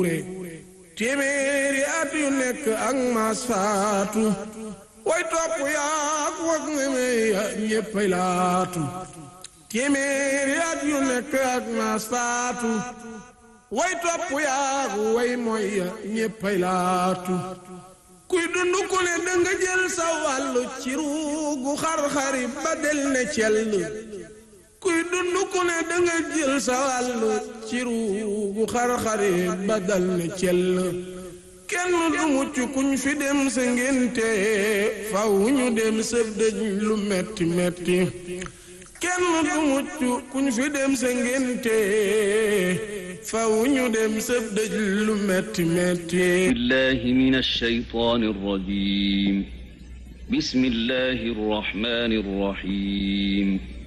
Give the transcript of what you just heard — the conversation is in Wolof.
téeméeri at yu nekk ak maas faatu way topp yaak wag ngeme ya ñéppay laatu téeméeri at yu nekk ak maas faatu way topp yaak way mooy ya ñéppay laatu kuy dund ku ne danga jël sa wàllu ci ruugu xar-xari ba del ne cell kuy dund ku ne danga jël sa wàllu ci ruugu xar-xari ba dal ne cell kenn du mucc kuñ fi dem sa ngénte faw ñu dem sa dëj lu metti metti kenn du mucc kuñ fi dem sa ngénte faw ñu dem sa dëj lu metti metti بالله من الشيطان الرجيم بسم الله الرحمن الرحيم